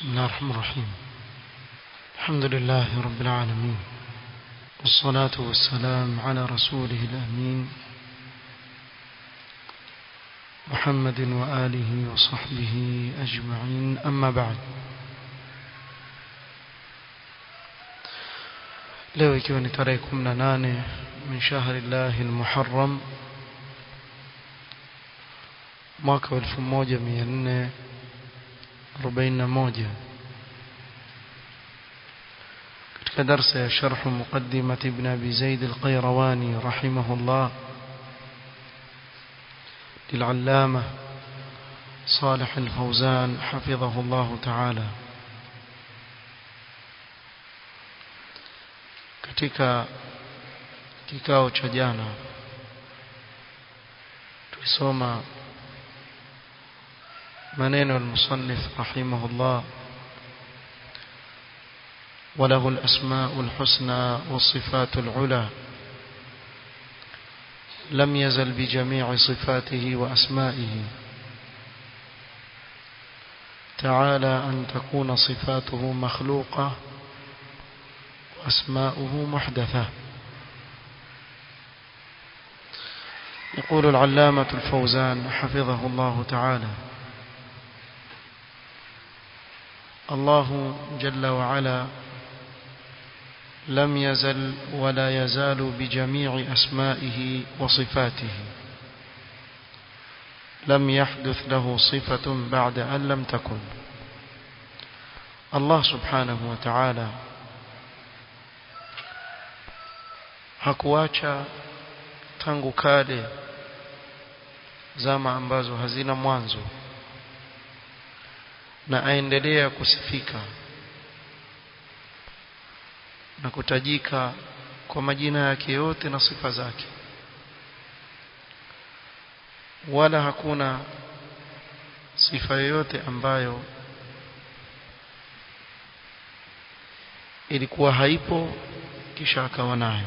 بسم الله الرحمن الرحيم الحمد لله رب العالمين والصلاة والسلام على رسوله الأمين محمد وآله وصحبه أجمعين أما بعد leo ikiwa ni tarehe 18 min shahri llahi almuharram mwaka wa 1441 katika darsa ya sharh muqaddimat ibn abi zaid alqayrawani rahimahullah للعلامة صالح الفوزان حفظه الله تعالى katika kikao cha jana tulisoma maneno al-musannif rahimahullah وله الأسماء الحسنى والصفات العلى لم يزل بجميع صفاته وأسمائه تعالى أن تكون صفاته مخلوقة وأسماؤه محدثة يقول العلامة الفوزان حفظه الله تعالى الله جل وعلا لم يزل ولا يزال بجميع أسمائه وصفاته لم يحدث له صفة بعد أن لم تكن الله سبحانه وتعالى hakuacha tangu kale zama ambazo hazina mwanzo na aendelea kusifika na kutajika kwa majina yake yote na sifa zake wala hakuna sifa yoyote ambayo ilikuwa haipo kisha akawa nayo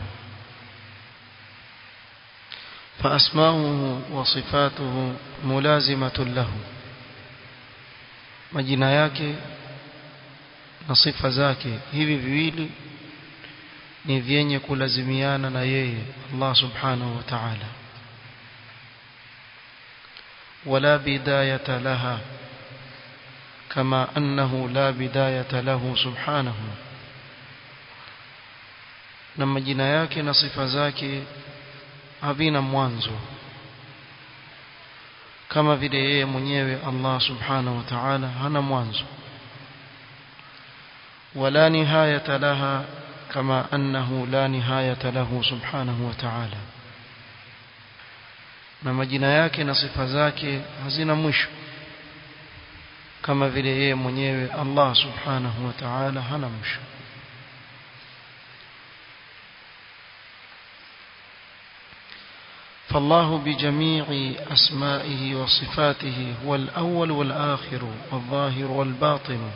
فأسماؤه وصفاته ملازمة له majina yake na sifa zake hivi viwili ni vyenye kulazimiana na yeye Allah subhanahu wa ta'ala wala bidayata laha kama annahu la bidayata lahu subhanahu na majina yake na sifa zake havina mwanzo kama vile yeye mwenyewe Allah subhanahu wa ta'ala hana mwanzo wala nihayata laha kama annahu la nihayata lahu subhanahu wa ta'ala na majina yake na sifa zake hazina mwisho kama vile yeye mwenyewe Allah subhanahu wa ta'ala hana mwisho فالله بجميع أسمائه وصفاته هو الأول والآخر والظاهر والباطن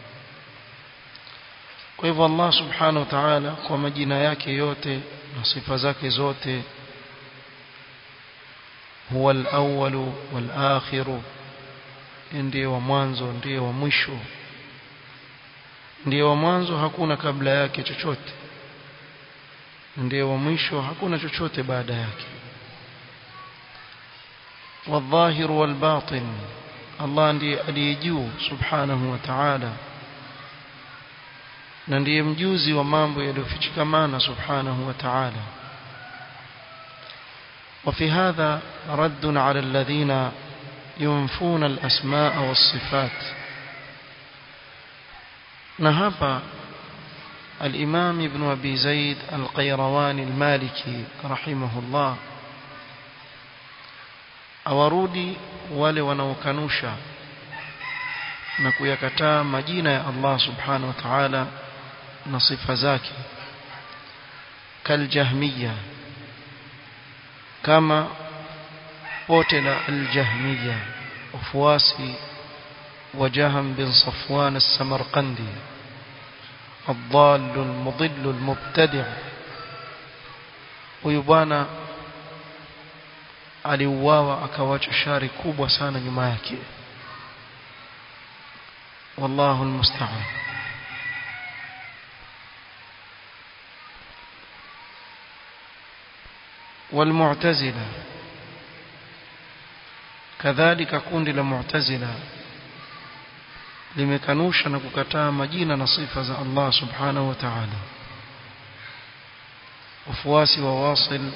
kwa hivyo Allah subhanahu wa ta'ala kwa majina yake yote na sifa zake zote huwa al-awwal wal-akhir ndiye wa mwanzo ndiye wa mwisho ndiye wa mwanzo hakuna kabla yake chochote ndiye wa mwisho hakuna chochote baada yake والظاهر والباطن الله ndiye aliyejuu subhanahu wa ta'ala na ndiye mjuzi wa mambo yaliyofichikamana subhanahu wa ta'ala وفي هذا رد على الذين ينفون الأسماء والصفات نهب الإمام ابن أبي زيد القيرواني المالكي رحمه الله awarudi wale wanaokanusha na kuyakataa majina ya Allah subhanahu wa ta'ala na sifa zake kaljahmiya kama pote la aljahmiya wafuasi wa Jaham bin Safwan as-Samarqandi الضال المضل المبتدع huyu bwana aliuawa akawacha shari kubwa sana nyuma yake والله المستعان والمعتزلة كذلك kundi la mu'tazila limekanusha na kukataa majina na sifa za Allah subhanahu wa ta'ala wafuasi wa Wasil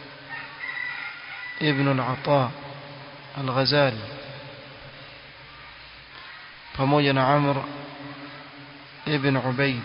ibn al-Ata al-Ghazali pamoja na Amr ibn Ubaid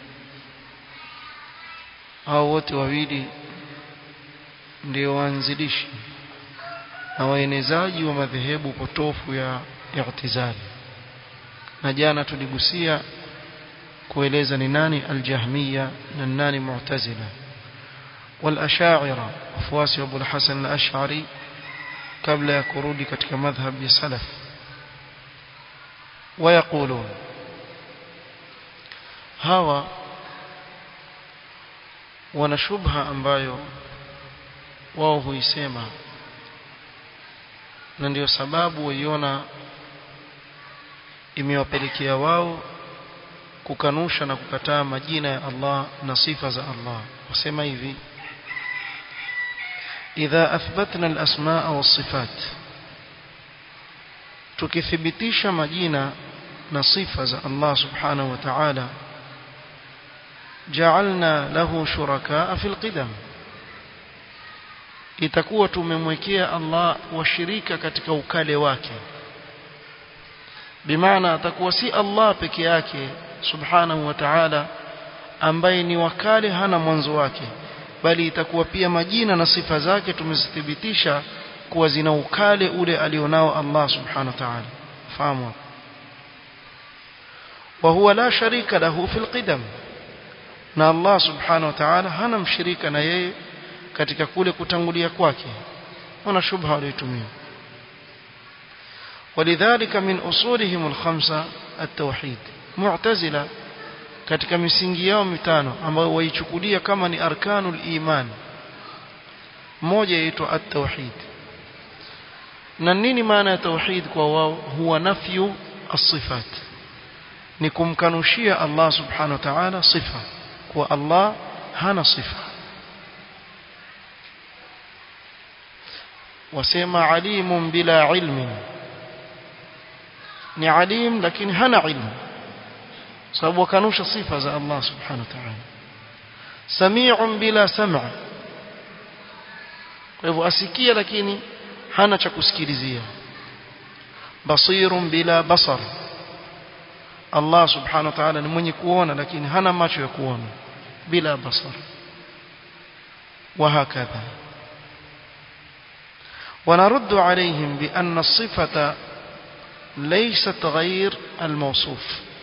hao wote wawili ndio waanzilishi na waenezaji wa madhehebu potofu ya i'tizali na jana tuligusia kueleza ni nani aljahmiya na nani mu'tazila والاشاعره wafuasi wa Abu al-Hasan al-Ash'ari kabla ya kurudi katika madhhab ya salaf ويقولون hawa wana shubha ambayo wao huisema na ndio sababu waiona imewapelekea wao kukanusha na kukataa majina ya Allah na sifa za Allah wasema hivi idha athbatna al-asmaa was-sifat tukithibitisha majina na sifa za Allah subhanahu wa ta'ala ja'alna lahu shurakaa fil qidam itakuwa tumemwekea Allah washirika katika ukale wake bimaana atakuwa si Allah peke yake subhanahu wa ta'ala ambaye ni wakale hana mwanzo wake bali itakuwa pia majina na sifa zake tumezithibitisha kuwa zina ukale ule alionao Allah subhanahu wa ta'ala fahamu wa huwa la sharika lahu fil qidam na Allah subhanahu wa ta'ala hana mshirika na yeye katika kule kutangulia kwake wana shubha waliotumia ولذلك من أصولهم الخمسة التوحيد معتزلة katika misingi yao mitano ambayo waichukulia kama ni arkanul iman moja yaitwa at-tauhid na nini maana ya tauhid kwa wao huwa nafyu as-sifat ni kumkanushia Allah subhanahu wa ta'ala sifa kwa Allah hana sifa wasema alimun bila ilmin ni alim lakini hana ilmu sababu wakanusha sifa za Allah subhanahu wa ta'ala sami'un bila sam'a kwa hivyo asikia lakini hana cha kusikilizia basirun bila basar Allah subhanahu wa ta'ala ni mwenye kuona lakini hana macho ya kuona bila basar وهكذا ونرد عليهم بأن الصفة ليست غير الموصوف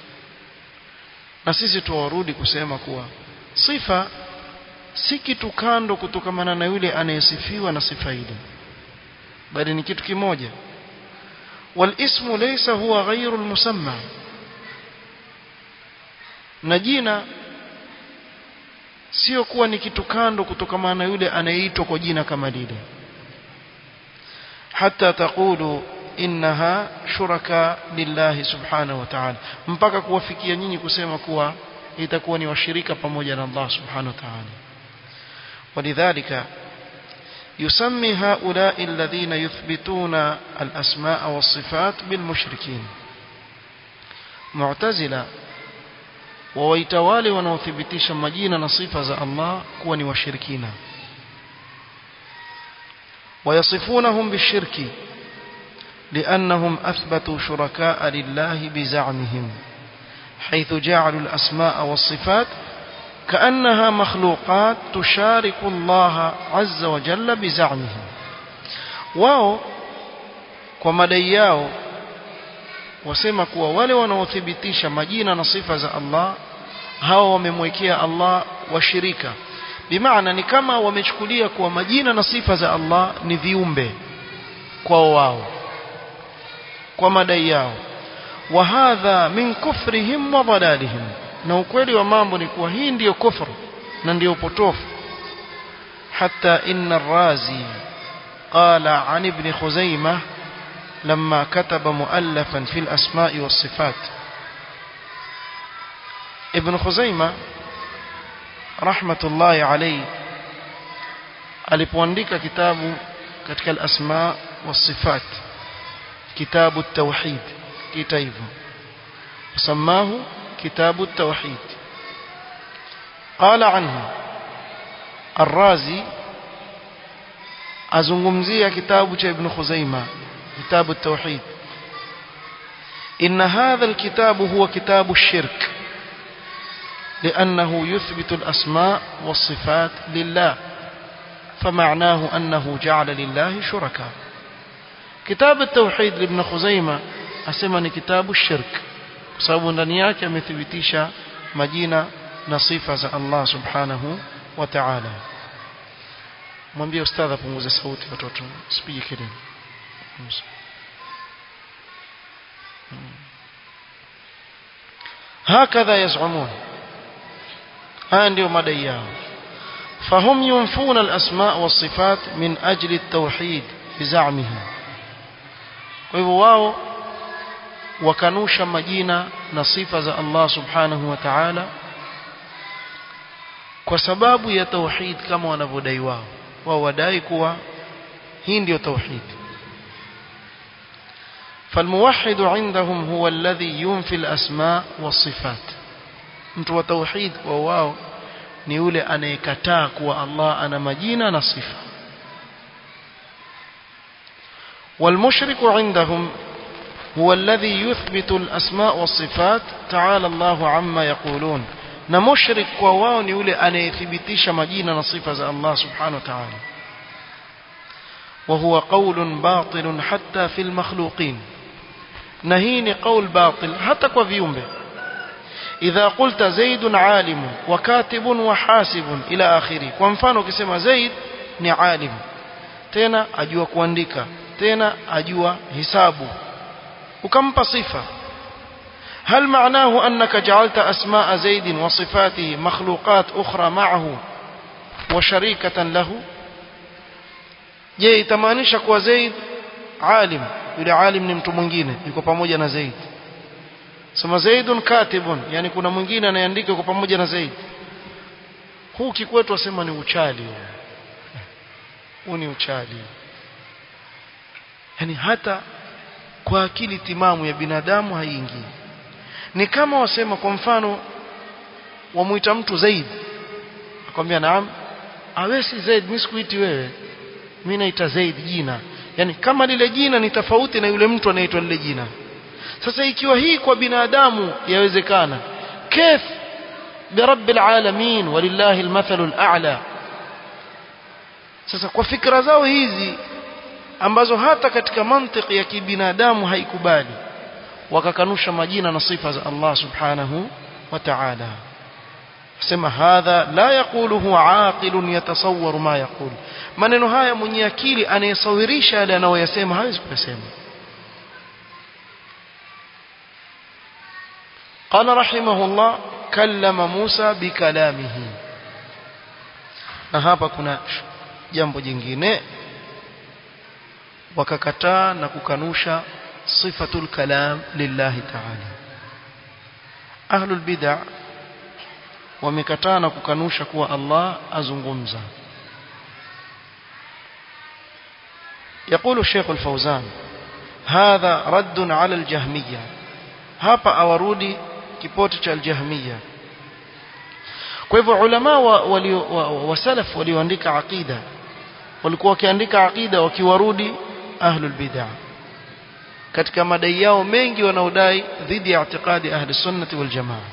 na sisi tuwarudi kusema kuwa sifa si kitu kando kutokamana na yule anayesifiwa na sifa ile bali ni kitu kimoja walismu laysa huwa ghairu almusamma na jina sio kuwa ni kitu kando kutokamana na yule anayeitwa kwa jina kama lile hata taqulu innaha shuraka lillahi subhanahu wa ta'ala mpaka kuwafikia nyinyi kusema kuwa itakuwa ni washirika pamoja na Allah subhanahu wa ta'ala ولذلك يسمي هؤلاء الذين يثبتون الأسماء والصفات بالمشركين معتزلة وويتوالي ونوثبتيش مجينا نصيفة الله كوني وشركين ويصفونهم بالشرك لأنهم أثبتوا شركاء لله بزعمهم حيث جعلوا الأسماء والصفات كأنها مخلوقات تشارك الله عز وجل بزعمهم wao kwa madai yao wasema kuwa wale wanaothibitisha majina na sifa za Allah hao wamemwekea Allah washirika bimaana ni kama wamechukulia kuwa majina na sifa za Allah ni viumbe kwao wao kwa madai yao wa hadha min kufrihim wa dalalihim na ukweli wa mambo ni kuwa hii ndiyo kufru na ndiyo potofu حتى إن الرازي قال عن ابن خزيمة لما كتب مؤلفا في الأسماء والصفات ibn Khuzaima rahmatullahi alayhi alipoandika kitabu katika al-asma was-sifat kitabu at-tauhid kita hivyo samahu kitabu at-tauhid qala anhu الرازي azungumzia kitabu cha ibn Khuzaima kitabu at-tauhid إن هذا الكتاب هو كتاب الشرك لأنه يثبت الأسماء والصفات لله فمعناه أنه جعل لله شركاء كتاب التوحيد لابن خزيمة أسمني كتاب الشرك sababu ndani yake amethibitisha majina na sifa za Allah subhanahu wa ta'ala mwambie ustadha punguze sauti watoto sipige kelele هكذا يزعمون haya ndio madai yao فهم ينفون الأسماء والصفات من أجل التوحيد بزعمهم kwa hivyo wao wakanusha majina na sifa za Allah subhanahu wa ta'ala kwa sababu ya tauhid kama wanavyodai wao wao wadai kuwa hii ndio tauhid فالموحد عندهم هو الذي ينفي الأسماء والصفات mtu wa tauhid kwa wao ni yule anayekataa kuwa Allah ana majina na sifa والمشرك عندهم هو الذي يثبت الأسماء والصفات تعالى الله عما يقولون na mushrik kwa wao ni yule anayethibitisha majina na sifa za Allah subhanahu wa ta'ala وهو قول باطل حتى في المخلوقين na hii ni qaul batil hata kwa viumbe idha qulta zaidun alim wa katibun wa hasibun ila akhiri kwa mfano ukisema zaid ni alim tena ajua kuandika tena ajua hisabu ukampa sifa هل معناه أنك جعلت أسماء زيد وصفاته مخلوقات أخرى معه وشريكة له je itamaanisha kuwa Zaid alim yule alim ni mtu mwingine yuko pamoja na Zaid sema Zaidun katibun yani kuna mwingine anayeandika yuko pamoja na Zaid huu kikwetu wasema ni uchali huu ni uchali yani hata kwa akili timamu ya binadamu haiingii ni kama wasema kwa mfano wamuita mtu Zaid akwambia naam awe si Zaid mimi sikuiti wewe mimi naita Zaid jina yani kama lile jina ni tofauti na yule mtu anaitwa lile jina sasa ikiwa hii kwa binadamu yawezekana كيف برب العالمين ولله المثل الأعلى sasa kwa fikra zao hizi ambazo hata katika mantiki ya kibinadamu haikubali wakakanusha majina na sifa za Allah subhanahu wa ta'ala sema hadha la yaquluhu aqilun yatasawwaru ma yaqul maneno haya mwenye akili anayesawirisha yale anayoyasema hawezi kuyasema قال رحمه الله كلم موسى بكلامه na hapa kuna jambo jingine wakakataa na kukanusha sifatul kalam lillahi ta'ala ahlul bid'ah wamekataa na kukanusha kuwa Allah azungumza يقول الشيخ الفوزان هذا رد على الجهمية hapa awarudi kipote cha aljahmiya kwa hivyo ulama wa, walio, wa, wa salaf walioandika aqida walikuwa wakiandika aqida wakiwarudi ahlul bid'ah katika madai yao mengi wanaodai dhidi ya i'tiqadi ahli sunnati wal jamaa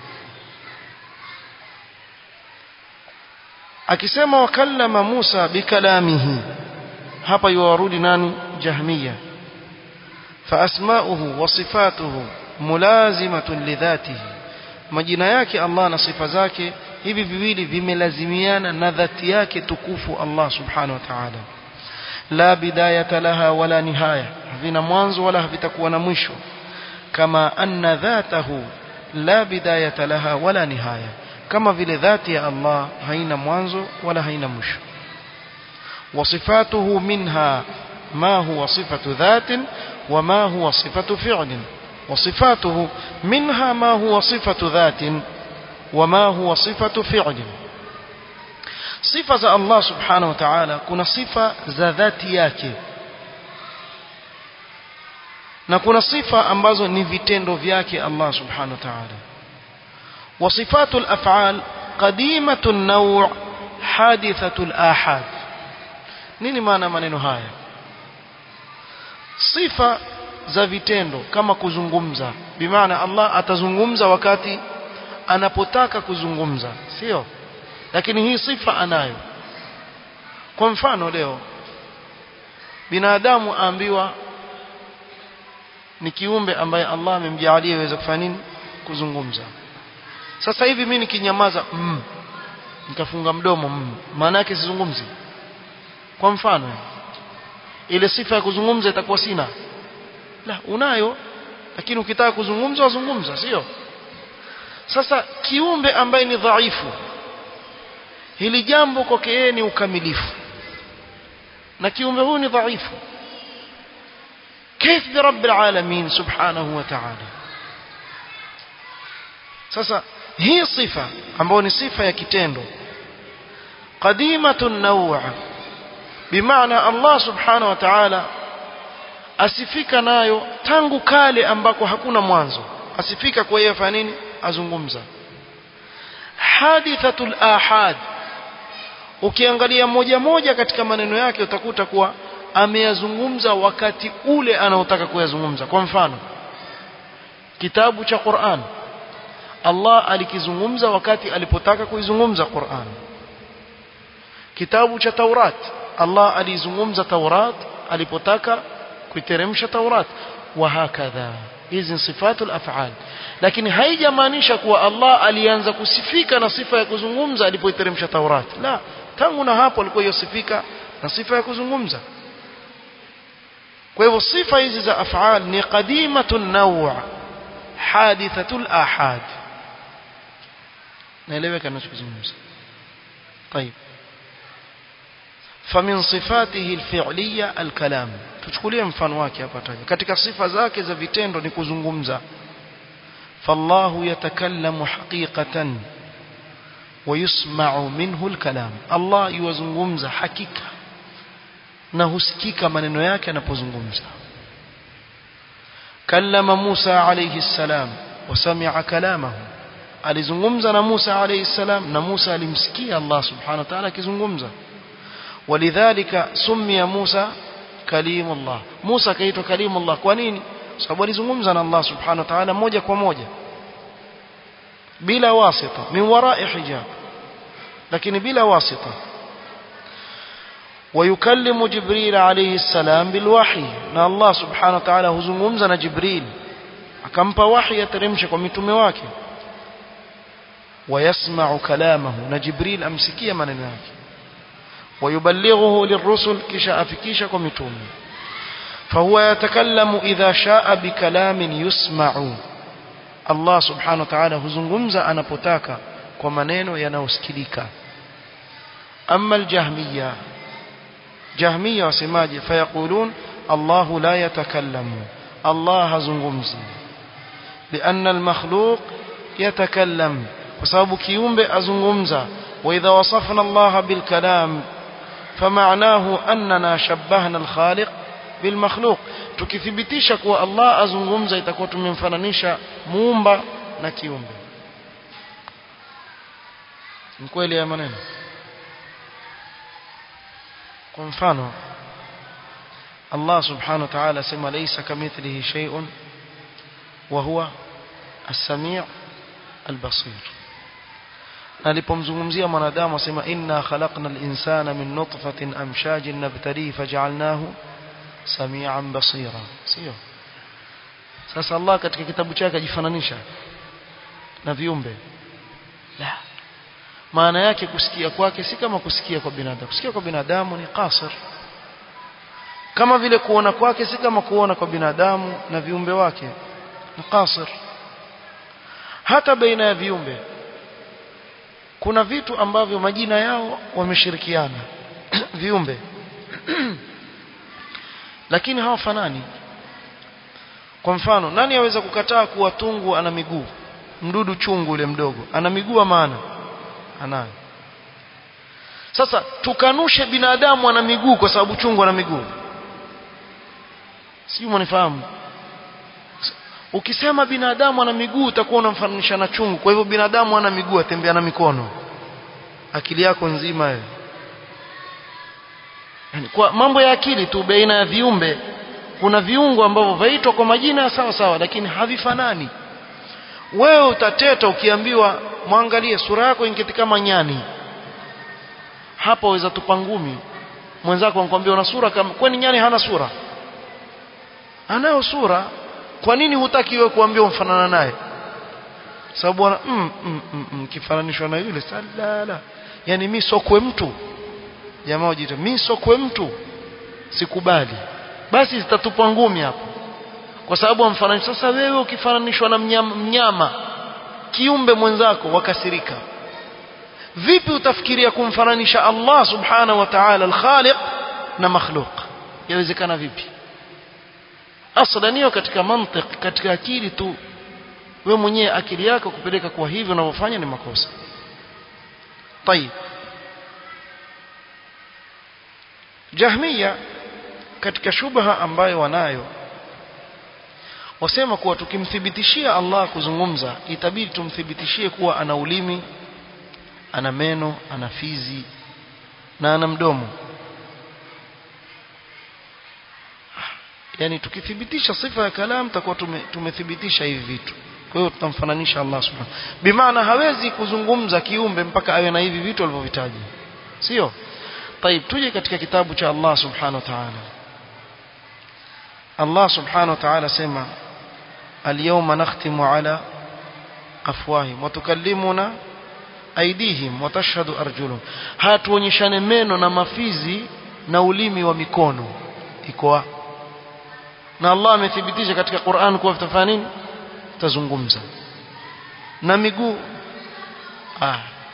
akisema wakallama Musa bikalamihi hapa yuwarudi nani jahmiya fa asma'uhu wa sifatuhu mulazimatun lidhatihi majina yake Allah na sifa zake hivi viwili vimelazimiana na dhati yake tukufu Allah subhanahu wa ta'ala la bidayata laha wala nihaya havina mwanzo wala havitakuwa na mwisho kama anna dhatahu la bidayata laha wala nihaya kama vile dhati ya Allah haina mwanzo wala haina mwisho وصفاته منها ما هو صفة ذات وما هو صفة فعل وصفاته منها ما هو صفة ذات وما هو صفة فعل صفة الله سبحانه وتعالى كنا صفة ذاتي yake na kuna sifa ambazo ni vitendo vyake Allah subhanahu wa ta'ala وصفات الأفعال قديمة النوع حادثة الآحاد nini maana maneno haya sifa za vitendo kama kuzungumza bimaana Allah atazungumza wakati anapotaka kuzungumza sio lakini hii sifa anayo kwa mfano leo binadamu aambiwa ni kiumbe ambaye Allah amemjalia iweze kufanya nini kuzungumza sasa hivi mimi nikinyamaza mm, nikafunga mdomo mm, maana yake sizungumzi kwa mfano ile sifa ya kuzungumza itakuwa sina la unayo lakini ukitaka kuzungumza wazungumza sio sasa kiumbe ambaye ni dhaifu hili jambo kwake yeye ni ukamilifu na kiumbe huyu ni dhaifu كيف برب العالمين سبحانه وتعالى sasa hii sifa ambayo ni sifa ya kitendo qadimatun naw' bimaana Allah subhanahu wa ta'ala asifika nayo tangu kale ambako hakuna mwanzo asifika kwa yeye afanya nini azungumza hadithatul ahad ukiangalia moja moja katika maneno yake utakuta kuwa ameyazungumza wakati ule anaotaka kuyazungumza kwa mfano kitabu cha Qur'an Allah alikizungumza wakati alipotaka kuizungumza Qur'an kitabu cha Taurat Allah alizungumza Taurat alipotaka kuiteremsha Taurat wa hakadha hizi ni sifatul af'al lakini haijamaanisha kuwa Allah alianza kusifika na sifa ya kuzungumza alipoiteremsha Taurat la tangu na hapo alikuwa yosifika na sifa ya kuzungumza kwa hivyo sifa hizi za af'al ni qadimatun naw' hadithatul ahad naeleweka ninachozungumza طيب فمن صفاته الفعليه الكلام tuchukulie mfano wake hapa taja katika sifa zake za vitendo ni kuzungumza فالله يتكلم حقيقة ويسمع منه الكلام الله يوزungumza hakika na husikika maneno yake anapozungumza kallama Musa alayhi salam wasami'a kalamahu alizungumza na Musa alayhi salam na Musa alimsikia Allah subhanahu wa ta'ala akizungumza walidhalika summiya Musa kalimullah Musa kaitwa kalimullah kwa nini sababu alizungumza na Allah subhanahu wa ta'ala moja kwa moja bila wasita min wara'i hijab lakini bila wasita ويكلم جبريل عليه السلام بالوحي na Allah subhanahu wa ta'ala huzungumza na Jibril akampa wahi ateremshe kwa mitume wake ويسمع كلامه na Jibril amsikia maneno yake ويبلغه للرسل kisha afikisha kwa mitume فهو يتكلم إذا شاء بكلام يسمع الله سبحانه وتعالى huzungumza anapotaka kwa maneno yanayosikilika أما الجهمية جهمية وسماجة فيقولون الله لا يتكلم الله هزنغمزي لأن المخلوق يتكلم وسبب كيوم أزنغمزة وإذا وصفنا الله بالكلام فمعناه أننا شبهنا الخالق بالمخلوق tukithibitisha kuwa Allah azungumza itakuwa tumemfananisha muumba na kiumbe ni kweli ya maneno kwa mfano Allah subhanahu wa ta'ala sema laysa kamithlihi shay'un wa huwa as-sami' al-basir alipomzungumzia mwanadamu asema inna khalaqna al-insana min nutfatin amshajin nabtalihi faj'alnahu samian basira sio sasa Allah katika kitabu chake ajifananisha na viumbe la maana yake kusikia kwake si kama kusikia kwa binadamu kusikia kwa binadamu ni qasir kama vile kuona kwake si kama kuona kwa binadamu na viumbe wake ni qasir hata baina ya viumbe kuna vitu ambavyo majina yao wameshirikiana viumbe lakini hawafanani kwa mfano nani aweza kukataa kuwa tungu ana miguu mdudu chungu ule mdogo ana miguu maana anayo sasa tukanushe binadamu ana miguu kwa sababu chungu ana miguu sio mnifahamu ukisema binadamu ana miguu utakuwa unamfananisha na chungu kwa hivyo binadamu ana miguu atembea na mikono akili yako nzima wewe yani kwa mambo ya akili tu baina ya viumbe kuna viungo ambavyo vaitwa kwa majina sawa sawa lakini havifanani wewe utateta ukiambiwa mwangalie sura yako ingeti kama nyani hapa waweza tupa ngumi mwenzako anakuambia una sura kama kwani nyani hana sura anayo sura kwa nini hutaki wewe kuambia umfanana naye sababu ana mm, mm, mm, mm, kifananishwa na yule salala yani mimi sokwe mtu jamaa wajita mimi sokwe mtu sikubali basi zitatupwa ngumi hapo kwa sababu amfananisha sasa wewe ukifananishwa na mnyama, mnyama kiumbe mwenzako wakasirika vipi utafikiria kumfananisha Allah subhanahu wa ta'ala al-khaliq na makhluq yawezekana vipi aslan hiyo katika mantiki katika akili tu we mwenyewe akili yako kupeleka kwa hivyo unavyofanya ni makosa طيب jahmiya katika shubha ambayo wanayo wasema kuwa tukimthibitishia Allah kuzungumza itabidi tumthibitishie kuwa ana ulimi ana meno ana fizi na ana mdomo yani tukithibitisha sifa ya kalam takuwa tume, tumethibitisha hivi vitu kwa hiyo tutamfananisha Allah subhanahu bimaana hawezi kuzungumza kiumbe mpaka awe na hivi vitu alivyovitaja sio طيب tuje katika kitabu cha Allah subhanahu wa ta'ala Allah subhanahu wa ta'ala sema اليوم نختم على أفواههم وتكلمنا أيديهم وتشهد أرجلهم hatuonyeshane meno na mafizi na ulimi wa mikono iko na Allah amethibitisha katika Qur'an kuwa vitafanya nini tazungumza na miguu ah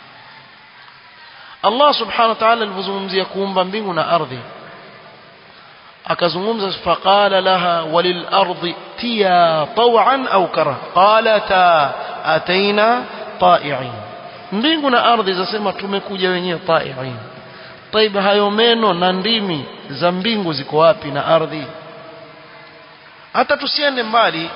Allah subhanahu wa ta'ala alipozungumzia kuumba mbingu na ardhi akazungumza faqala laha walil ardi tiya taw'an au kara qalata ataina ta'i'in mbingu na ardhi zasema tumekuja wenyewe ta'i'in طيب hayo meno na ndimi za mbingu ziko wapi na ardhi hata tusiende mbali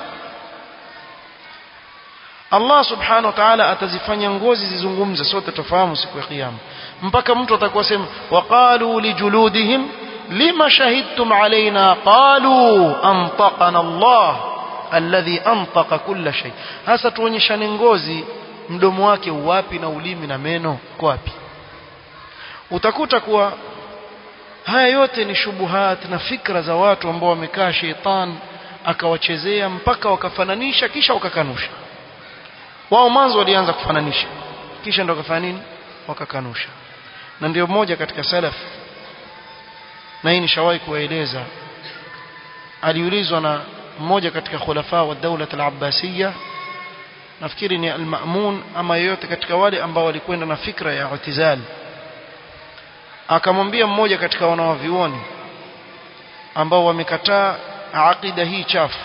Allah subhanahu wa ta'ala atazifanya ngozi zizungumze sote tufahamu siku ya kiyama mpaka mtu atakuwa sema waqalu lijuludihim lima shahidtum alaina qalu antaqana Allah alladhi antaqa kulla shay hasa tuonyeshane ngozi mdomo wake wapi na ulimi na meno kwa wapi utakuta kuwa haya yote ni shubuhat na fikra za watu ambao wamekaa sheitan akawachezea mpaka wakafananisha kisha wakakanusha wao mwanzo walianza kufananisha kisha ndo wakafanya nini wakakanusha na ndio mmoja katika salaf na hii nishawahi kuwaeleza aliulizwa na mmoja katika khulafa wa dawla al-abbasiyya nafikiri ni al-ma'mun ama yoyote katika wale ambao walikwenda na fikra ya i'tizal akamwambia mmoja katika wanawavioni ambao wamekataa aqida hii chafu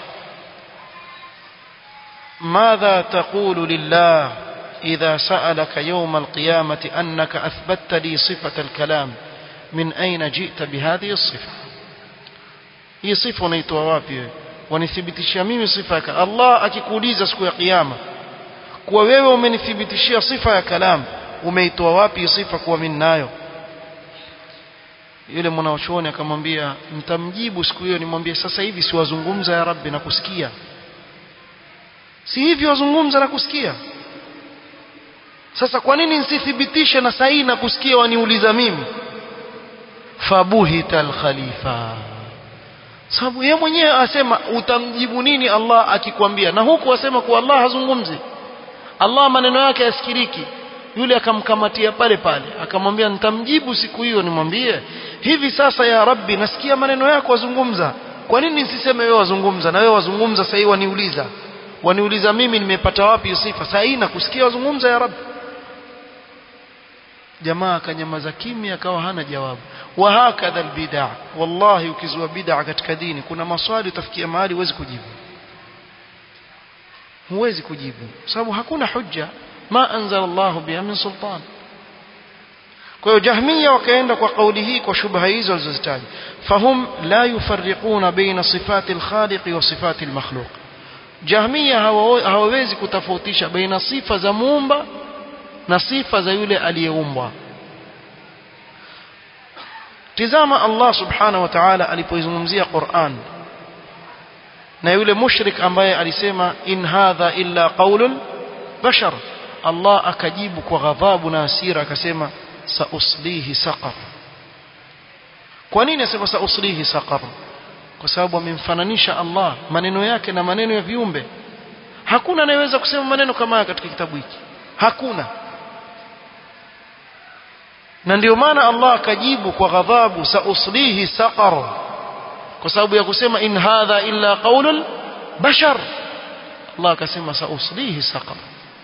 ماذا تقول لله إذا سألك يوم القيامة أنك أثبت لي صفة الكلام من أين جئت بهذه الصفة هي صفة نيتوا wapi wanithibitishia mimi sifa ya Allah akikuuliza siku ya kiyama kuwa wewe umenithibitishia sifa ya kalam umeitoa wapi sifa kuwa mimi nayo yule mwanachuoni akamwambia mtamjibu siku hiyo nimwambie sasa hivi siwazungumza ya rabbi na kusikia si hivi wazungumza na kusikia sasa kwa nini nisithibitishe na sahihi na kusikia waniuliza mimi fabuhita alkhalifa sababu yeye mwenyewe asema utamjibu nini Allah akikwambia na huku asema kuwa Allah hazungumzi Allah maneno yake yasikiriki yule akamkamatia pale pale akamwambia nitamjibu siku hiyo nimwambie hivi sasa ya rabbi nasikia maneno yako wazungumza kwa nini nisiseme wewe wazungumza na wewe wazungumza sasa waniuliza waniuliza mimi nimepata wapi sifa sasa hii nakusikia wazungumza ya rabbi jamaa akanyamaza kimya akawa hana jawabu wa hakadha albid'a wallahi ukizua bid'a katika dini kuna maswali utafikia mahali huwezi kujibu huwezi kujibu sababu hakuna hujja ma anzala Allah biha min sultan kwa hiyo jahmiya wakaenda kwa kauli hii kwa shubha hizo walizozitaja fahum la yufarriquna baina sifati al-khaliq wa sifati al-makhluq jahmiya hawawezi kutofautisha baina sifa za muumba na sifa za yule aliyeumbwa tizama Allah subhanahu wa ta'ala alipoizungumzia Qur'an na yule mushrik ambaye alisema in hadha illa qaulul bashar Allah akajibu kwa ghadhabu na hasira akasema sauslihi saqar kwa nini asema sauslihi saqar kwa sababu amemfananisha Allah maneno yake na maneno ya viumbe hakuna anayeweza kusema maneno kama haya katika kitabu hiki hakuna na ndio maana Allah akajibu kwa ghadhabu sauslihi saqar kwa sababu ya kusema in hadha illa qaulul bashar Allah akasema sauslihi saqar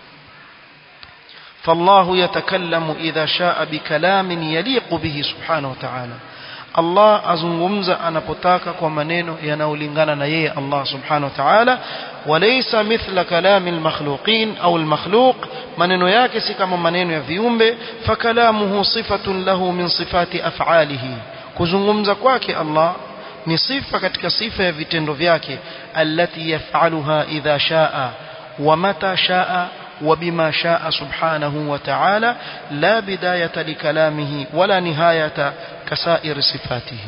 فالله يتكلم إذا شاء بكلام يليق به سبحانه وتعالى Allah azungumza anapotaka kwa maneno yanayolingana na yeye Allah subhanahu wa ta'ala walaysa mithla kalami almakhluqin au almakhluq maneno yake si kama maneno ya viumbe fakalamuhu sifatun lahu min sifati af'alihi kuzungumza kwake Allah ni sifa katika sifa ya vitendo vyake allati yaf'aluha idha shaa wa mata shaa وبما شاء سبحانه وتعالى لا بداية لكلامه ولا نهاية كسائر صفاته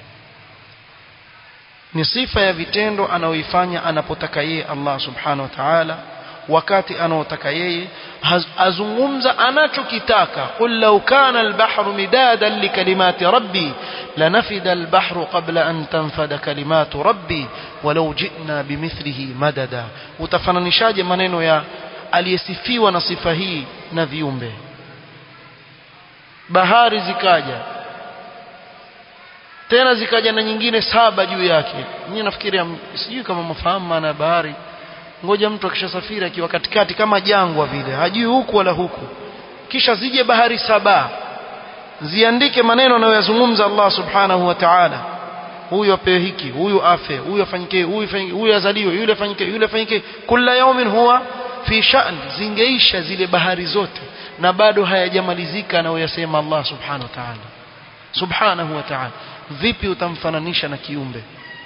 ni sifa ya vitendo anaoifanya anapotaka yeye Allah subhanahu wa ta'ala wakati anaotaka yeye azungumza anachokitaka qul law kana al-bahru midadan li kalimati rabbi lanafida al-bahru qabla an tanfada kalimatu rabbi walau ji'na bimithlihi madada utafananishaje maneno ya aliyesifiwa na sifa hii na viumbe bahari zikaja tena zikaja na nyingine saba juu yake mimi nafikiria sijui kama mafahamu maana ya bahari ngoja mtu akishasafiri akiwa katikati kama jangwa vile hajui huku wala huku kisha zije bahari saba ziandike maneno anayoyazungumza Allah subhanahu wa ta'ala huyu apewe hiki huyu afe huyu afanyike huyu afanyike huyu azaliwe yule afanyike yule afanyike kila yaumin huwa fi sha'n zingeisha zile bahari zote na bado hayajamalizika anayoyasema Allah subhanahu wa ta'ala subhanahu wa ta'ala vipi utamfananisha na kiumbe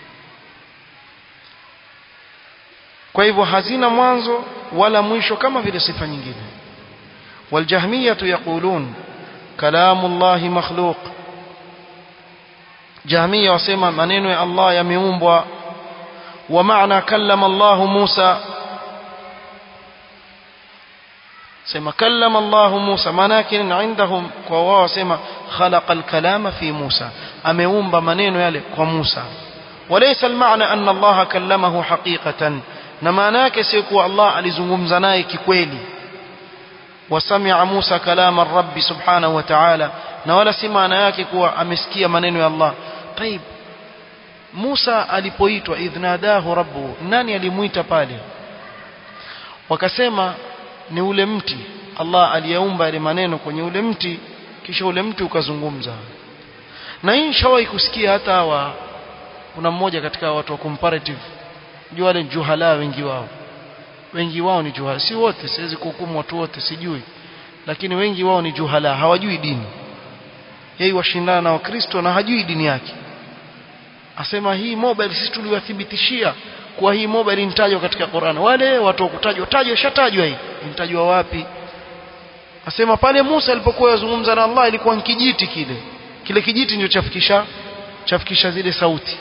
kwa hivyo hazina mwanzo wala mwisho kama vile sifa nyingine waljahmiyah yaqulun kalamu Allah makhluq jahmiya wasema maneno ya Allah yameumbwa wa maana kallama Allah Musa sema kallama Allah Musa maana yake indahum kwa wao wasema khalaqa al-kalama fi Musa ameumba maneno yale kwa Musa walaysa al-ma'na anna Allah kallamahu haqiqatan na maana yake si kuwa Allah alizungumza naye kikweli wasamia Musa kalama ar-rabb subhanahu wa ta'ala na wala si maana yake kuwa amesikia maneno ya Allah طيب Musa alipoitwa idhnadahu rabbu nani alimuita pale wakasema ni ule mti Allah aliyaumba yale maneno kwenye ule mti kisha ule mti ukazungumza na hii nishawahi kusikia hata hawa kuna mmoja katika watu wa comparative jua wale juhala wengi wao wengi wao ni juhala si wote siwezi kuhukumu watu wote sijui lakini wengi wao ni juhala hawajui dini yeye washindana na wakristo na hajui dini yake asema hii mobile sisi tuliwathibitishia kuwa hii mobile inatajwa katika Qur'an wale watu wa kutajwa tajwa shatajwa hii inatajwa wapi asema pale Musa alipokuwa yazungumza na Allah ilikuwa kijiti kile kile kijiti ndio chafikisha chafikisha zile sauti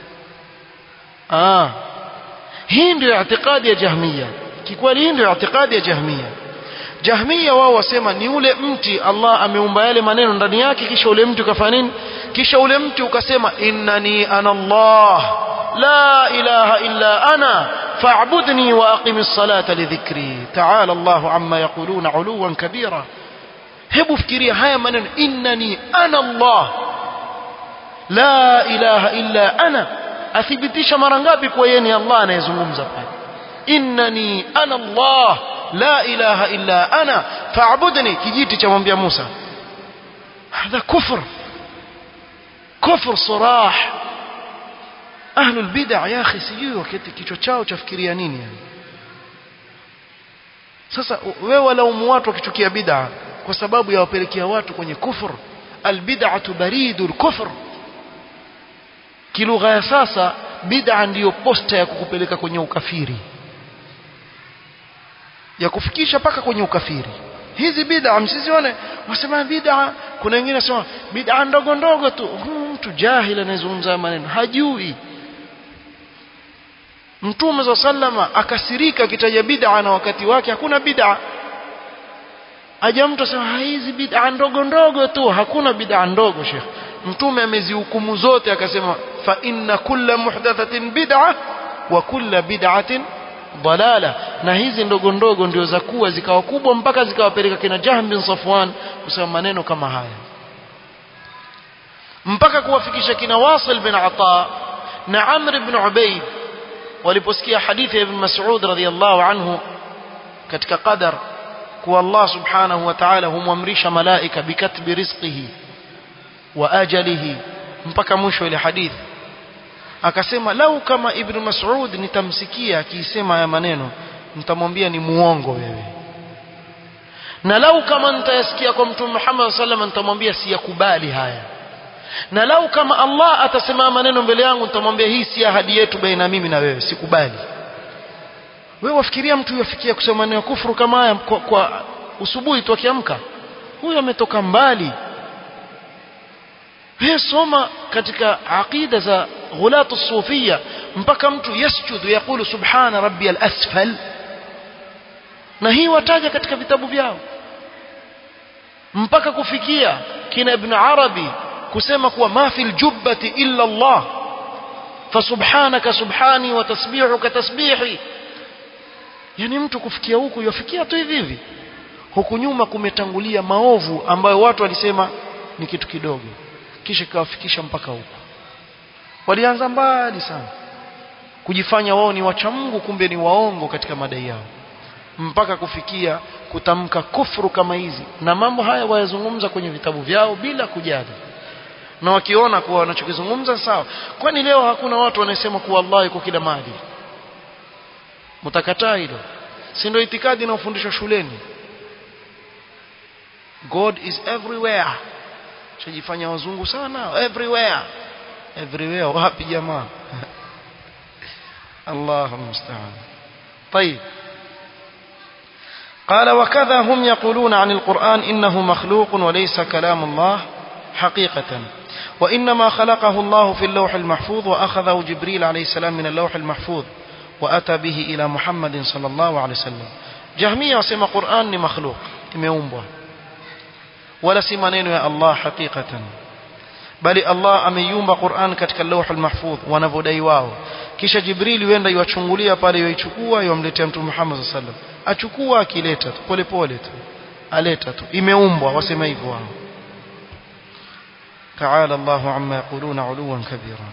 ah hii ndio itikadi ya jahmiya kikweli hii ndio itikadi ya jahmiya jahmiya wao wasema ni ule mti Allah ameumba yale maneno ndani yake kisha ule mti ukafanya nini kisha ule mti ukasema innani ana Allah la ilaha illa ana fa'budni wa aqimis salata lidhikri ta'ala Allah amma yaquluna 'uluwan kabira hebu fikiria haya maneno innani ana Allah la ilaha illa ana athibitisha mara ngapi kwa yeye ni Allah anayezungumza pale innani ana Allah la ilaha illa ana fa'budni kijiti cha mwambia Musa هذا كفر كفر صراح أهل البدع يا أخي sijui wakati kichwa chao chafikiria nini yani sasa wewe walaumu watu wakichukia bid'a kwa sababu ya wapelekea watu kwenye kufur albid'atu baridul kufr kilugha ya sasa bid'a ndiyo posta ya kukupeleka kwenye ukafiri ya kufikisha paka kwenye ukafiri hizi bid'a msizione wasema bid'a kuna wengine wasema bid'a ndogo ndogo tu huyu mtu jahili anayezungumza maneno hajui Mtume za sallama akasirika akitaja bid'a na wakati wake hakuna bid'a aja mtu asema hizi bid'a ndogo ndogo tu hakuna bid'a ndogo Sheikh Mtume amezihukumu zote akasema fa inna kulla muhdathatin bid'a wa kulla bid'atin dalala na hizi ndogo ndogo ndio za kuwa zikawa kubwa mpaka zikawapeleka kina Jahm bin Safwan kusema maneno kama haya mpaka kuwafikisha kina Wasil bin Ata na Amr ibn Ubayd waliposikia hadithi ya Ibn Mas'ud radhiyallahu anhu katika qadar kuwa Allah subhanahu wa ta'ala humwamrisha malaika bikatbi rizqihi wa ajalihi mpaka mwisho ile hadithi akasema lau kama Ibn Mas'ud nitamsikia akisema haya maneno nitamwambia ni muongo wewe na lau kama nitayasikia kwa Mtume Muhammad sallallahu alaihi nitamwambia siyakubali haya na lau kama Allah atasema maneno mbele yangu nitamwambia hii si ahadi yetu baina mimi na wewe sikubali wewe wafikiria mtu yafikia kusema maneno ya kufuru kama haya kwa, kwa usubuhi tu akiamka huyo ametoka mbali wewe soma katika aqida za ghulatu sufia mpaka mtu yasjudu yakulu subhana rabbiyal asfal na hii wataja katika vitabu vyao mpaka kufikia kina ibn arabi kusema kuwa ma fil jubbati illa Allah fasubhanaka subhani wa tasbihuka tasbihi yani mtu kufikia huku yafikia tu hivi hivi huku nyuma kumetangulia maovu ambayo watu walisema ni kitu kidogo kisha kawafikisha mpaka huku walianza mbali sana kujifanya wao ni wacha Mungu kumbe ni waongo katika madai yao mpaka kufikia kutamka kufuru kama hizi na mambo haya wayazungumza kwenye vitabu vyao bila kujali na wakiona kuwa wanachokizungumza sawa kwani leo hakuna watu wanasema kuwa Allah yuko kila mahali mtakataa hilo si ndio itikadi inayofundishwa shuleni God is everywhere chajifanya wazungu sana everywhere everywhere wapi jamaa الله المستعان طيب قال وكذا هم يقولون عن القرآن إنه مخلوق وليس كلام الله حقيقة وإنما خلقه الله في اللوح المحفوظ وأخذه جبريل عليه السلام من اللوح المحفوظ وأتى به إلى محمد صلى الله عليه وسلم جهمية وسمى قرآن مخلوق imeumbwa wala si maneno ya Allah hakikatan bali Allah ameiumba Qur'an katika lauh al-mahfudh wanavodai wao kisha Jibril yuenda iwachungulia pale yoichukua yomletea Mtume Muhammad sallallahu alaihi wasallam achukua akileta tu pole pole tu aleta tu imeumbwa wasema hivyo wao تعالى الله عما يقولون علوا كبيرا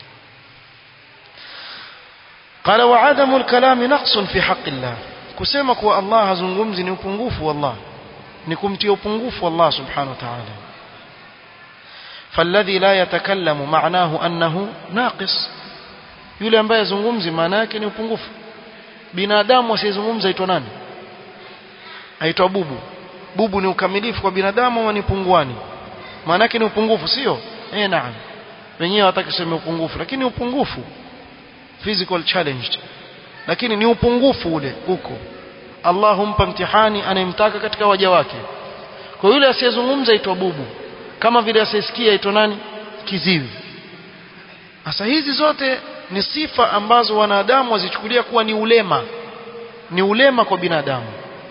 قال وعدم الكلام نقص في حق الله kusema kuwa Allah hazungumzi ni upungufu wallah ni kumtia upungufu Allah subhanahu wa ta'ala فالذي لا يتكلم معناه أنه ناقص yule ambaye azungumzi maana yake ni upungufu binadamu asiyezungumza aitwa nani aitwa bubu bubu ni ukamilifu kwa binadamu ama ni punguani maana yake ni upungufu sio eh naam wenyewe hawataki kusema upungufu lakini upungufu physical challenged lakini ni upungufu ule uko Allah humpa mtihani anayemtaka katika waja wake kwa yule asiyezungumza aitwa bubu kama vile asiyesikia aitwa nani kiziwi sasa hizi zote ni sifa ambazo wanadamu wazichukulia kuwa ni ulema ni ulema kwa binadamu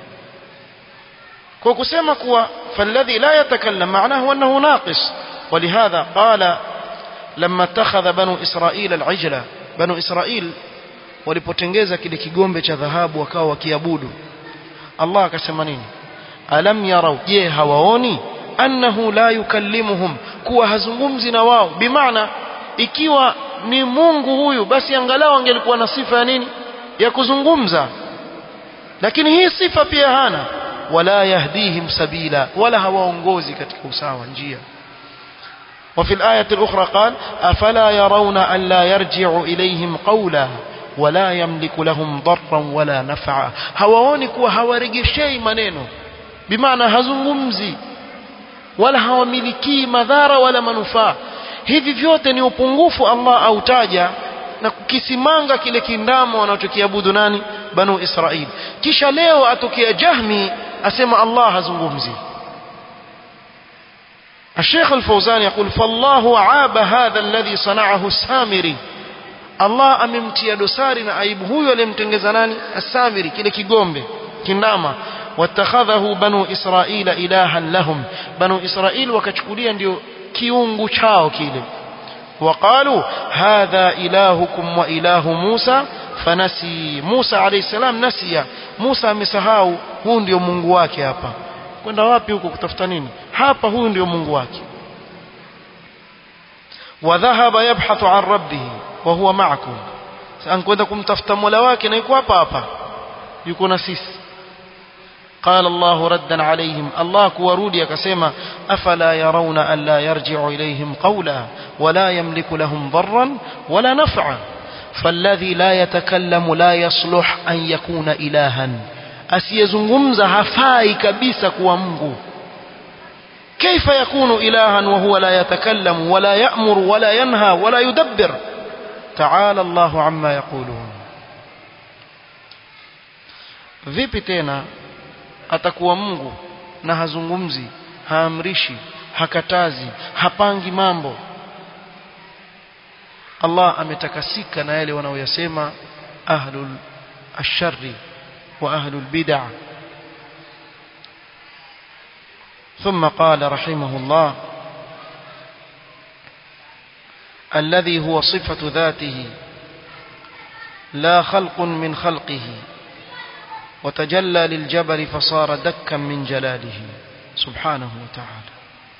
kwa kusema kuwa falladhi la yatakallam maanahu annahu naqis ولهذا قال لما اتخذ بنو إسرائيل العجلة بنو إسرائيل walipotengeza kile kigombe cha dhahabu wakawa wakiabudu Allah akasema nini alam yarau je hawaoni annahu la yukallimuhum kuwa hazungumzi na wao bimaana ikiwa ni Mungu huyu basi angalau angelikuwa na sifa ya nini ya kuzungumza lakini hii sifa pia hana wala yahdihim sabila wala hawaongozi katika usawa njia وفي الآية الأخرى قال أفلا يرون أن لا يرجع إليهم قولا wala yamliku lahum darran wala naf'a hawaoni kuwa hawarejeshei maneno bimaana hazungumzi wala hawamilikii madhara wala manufaa hivi vyote ni upungufu Allah autaja na kukisimanga kile kindamo wanachokiabudu nani banu Israili kisha leo atokea Jahmi asema Allah hazungumzi الشيخ الفوزان يقول فالله عاب هذا الذي صنعه السامري Allah amemtia dosari na aibu huyo aliyemtengeza nani As-Samiri kile kigombe kindama watakhadhahu banu Israila ilahan lahum banu Israil wakachukulia ndio kiungu chao kile وقالوا هذا إلهكم وإله موسى fanasi Musa alayhi salam nasia Musa amesahau huu ndio Mungu wake hapa kwenda wapi huko kutafuta nini hapa huyu ndio Mungu wake wadhahaba yabhathu an rabbih wa huwa ma'akum ankwenda kumtafuta Mola wake na yuko hapa hapa yuko na sisi قال الله ردا عليهم الله كورودي كسيما أفلا يرون ألا يرجع إليهم قولا ولا يملك لهم ضرا ولا نفعا فالذي لا يتكلم لا يصلح أن يكون إلها asiyezungumza hafai kabisa kuwa Mungu كيف يكون إلها وهو لا يتكلم ولا يأمر ولا ينهى ولا يدبر تعالى الله عما يقولون vipi tena atakuwa Mungu na hazungumzi haamrishi hakatazi hapangi mambo Allah ametakasika na yale wanaoyasema ahlul asharri wa ahlul bid'ah ثم قال رحمه الله الذي هو صفة ذاته لا خلق من خلقه وتجلى للجبل فصار دكا من جلاله سبحانه وتعالى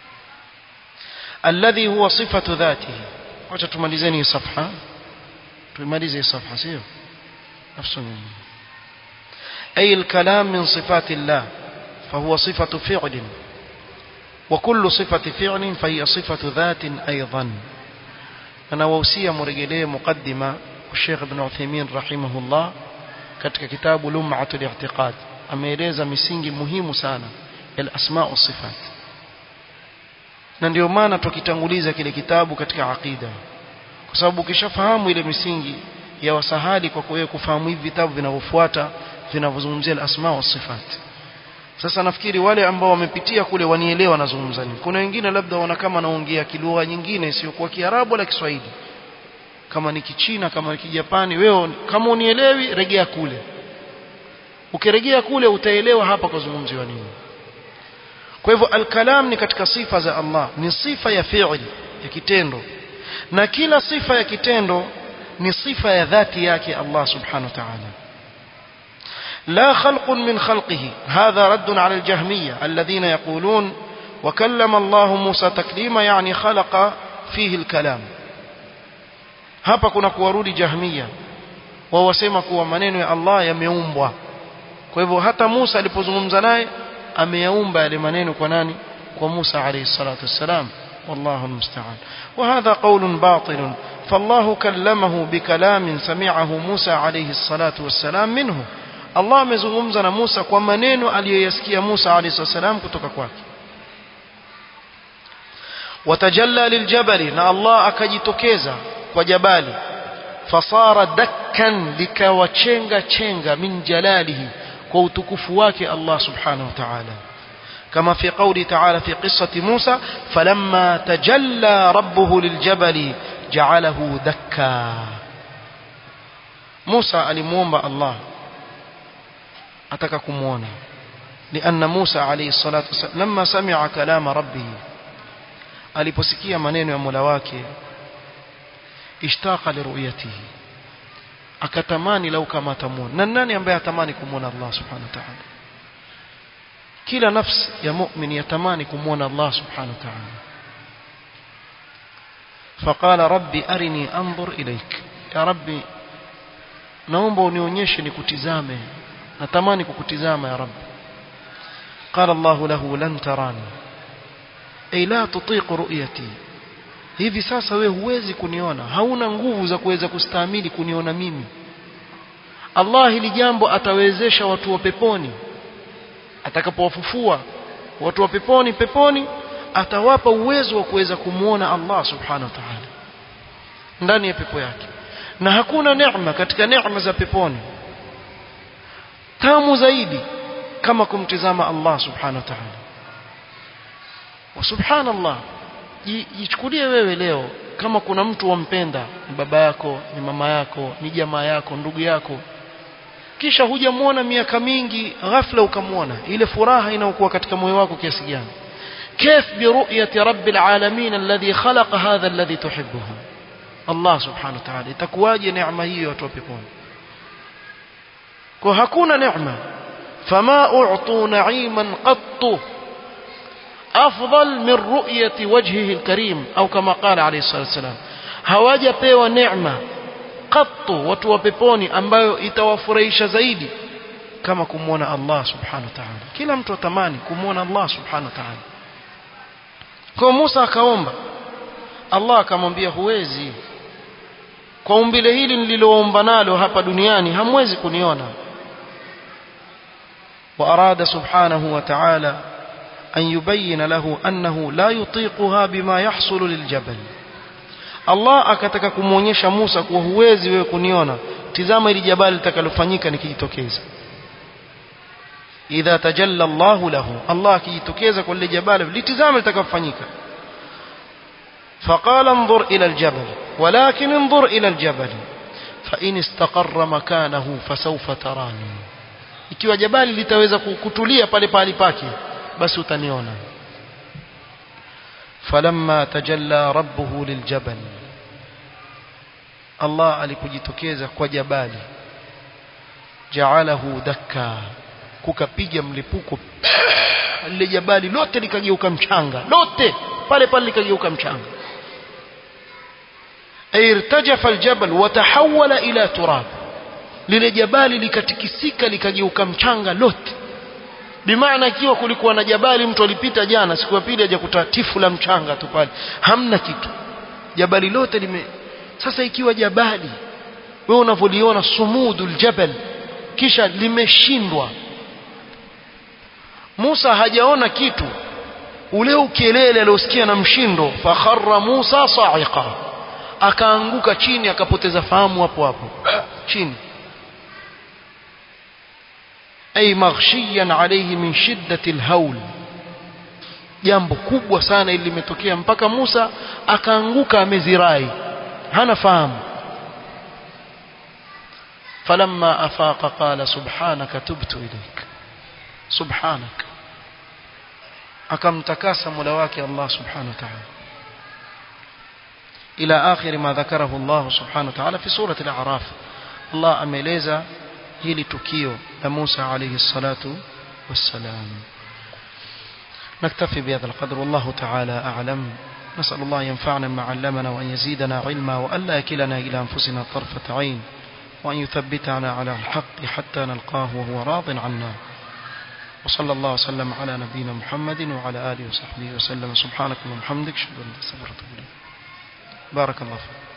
الذي هو صفة ذاته wacha tumalizeni safha tumalize safha sio nafsu أي الكلام من صفات الله فهو صفة فعل وكل صفة فعل فهي صفة ذات أيضا أنا ووسيا مرجلية مقدمة الشيخ ابن عثيمين رحمه الله katika kitabu Lum'atul I'tiqad ameeleza misingi muhimu sana ya asma wa sifat na ndio maana tukitanguliza kile kitabu katika aqida kwa sababu ukishafahamu ile misingi ya wasahali kwa wewe kufahamu hivi vitabu vinavyofuata vinavyozungumzia al-asma wa sifat sasa nafikiri wale ambao wamepitia kule wanielewa nazungumza nini kuna wengine labda wana kama naongea kilugha nyingine isiyokuwa Kiarabu wala Kiswahili kama ni Kichina kama ni Kijapani wewe kama unielewi regea kule ukirejea kule utaelewa hapa kuzungumziwa nini kwa hivyo al-kalam ni katika sifa za Allah ni sifa ya fi'li ya kitendo na kila sifa ya kitendo ni sifa ya dhati yake Allah subhanahu wa ta'ala لا خلق من خلقه هذا رد على الجهمية الذين يقولون وكلم الله موسى تكليما يعني خلق فيه الكلام hapa kuna kuwarudi jahmia wao wasema kuwa maneno ya Allah yameumbwa kwa hivyo hata Musa alipozungumza naye ameyaumba yale maneno kwa nani kwa Musa alayhi salatu wassalam والله المستعان وهذا قول باطل فالله كلمه بكلام سمعه موسى عليه الصلاة والسلام منه Allah amezungumza na Musa kwa maneno aliyoyasikia Musa alayhi salam kutoka kwake watajalla liljabali na Allah akajitokeza kwa jabali fasara dakkan likawachenga chenga min jalalihi kwa utukufu wake Allah subhanahu wa ta'ala كما في قوله تعالى في قصة موسى فلما تجلى ربه للجبل جعله دكا موسى alimuomba Allah ataka kumuona لأن موسى عليه الصلاة والسلام لما سمع كلام ربه aliposikia maneno ya Mola wake ishtaqa liruyatihi akatamani lau kama atamuona na nani ambaye atamani kumuona Allah subhanahu wa ta'ala kila nafsi ya mu'min yatamani kumuona Allah subhanahu wa ta'ala فقال ربي أرني أنظر إليك يا ربي naomba unionyeshe nikutizame natamani kukutizama ya rabbi qala allah lahu lan tarani ay la tutiq ru'yati hivi sasa we huwezi kuniona hauna nguvu za kuweza kustahimili kuniona mimi Allah hili jambo atawezesha watu wa peponi atakapowafufua watu wa peponi peponi atawapa uwezo wa kuweza kumwona Allah subhanahu wa ta'ala ndani ya pepo yake na hakuna neema katika neema za peponi tamu zaidi kama kumtizama Allah subhanahu wa ta'ala wa subhanallah jichukulie wewe leo kama kuna mtu wampenda ni baba yako ni mama yako ni jamaa yako ndugu yako kisha hujamwona miaka mingi ghafla ukamwona ile furaha inayokuwa katika moyo wako kiasi gani كيف برؤية رب العالمين الذي خلق هذا الذي تحبه الله سبحانه وتعالى تكواجي نعمة هي وتوبكون وهكون نعمة فما أعطوا نعيما قط أفضل من رؤية وجهه الكريم أو كما قال عليه الصلاة والسلام hawaja pewa neema qattu watu wa peponi ambayo itawafurahisha zaidi kama kumwona Allah subhanahu wa ta'ala kila mtu atamani kumwona Allah subhanahu wa ta'ala kwa Musa akaomba Allah akamwambia huwezi kwa umbile hili nililoomba nalo hapa duniani hamwezi kuniona وأراد سبحانه وتعالى أن يبين له أنه لا يطيقها بما يحصل للجبل Allah akataka kumwonyesha Musa kuwa huwezi wewe kuniona tizama ili jabali litakalofanyika nikijitokeza idha tajalla Allahu lahu Allah akijitokeza kwa lile jabali litizama litakafanyika فقال انظر إلى الجبل ولكن انظر إلى الجبل فإن استقر مكانه فسوف تراني ikiwa jabali litaweza kutulia pale pale pake basi utaniona فلما تجلى ربه للجبل الله alipojitokeza kwa jabali ja'alahu dakka kukapiga mlipuko lile jabali lote likageuka mchanga lote pale pale likageuka mchanga irtajafa aljabal watahawala ila turab lile jabali likatikisika likageuka mchanga lote bimaana ikiwa kulikuwa na jabali mtu alipita jana siku ya pili hajakuta tifu la mchanga tu pale hamna kitu jabali lote lime sasa ikiwa jabali wewe unavyoliona sumudul jabal kisha limeshindwa Musa hajaona kitu ule ukelele aliosikia na mshindo fakharra Musa sa'iqa akaanguka chini akapoteza fahamu hapo hapo chini ay maghshiyan alayhi min shiddati alhawl jambo kubwa sana ili limetokea mpaka Musa akaanguka amezirai hana fahamu فلما أفاق قال سبحانك تبت إليك سبحانك akamtakasa mola wake Allah subhanahu wa ta'ala ila akhir ma dhakarahu Allah subhanahu wa ta'ala fi surati al-a'raf Allah ameeleza hili tukio la Musa alayhi salatu wassalam نكتفي بهذا القدر والله تعالى أعلم نسأل الله ينفعنا ما علمنا وأن يزيدنا علما وأن لا يكلنا إلى أنفسنا طرفة عين وأن يثبتنا على الحق حتى نلقاه وهو راض عنا وصلى الله وسلم على نبينا محمد وعلى آله وصحبه وسلم سبحانك اللهم وبحمدك اشهد ان لا اله الا انت بارك الله فيك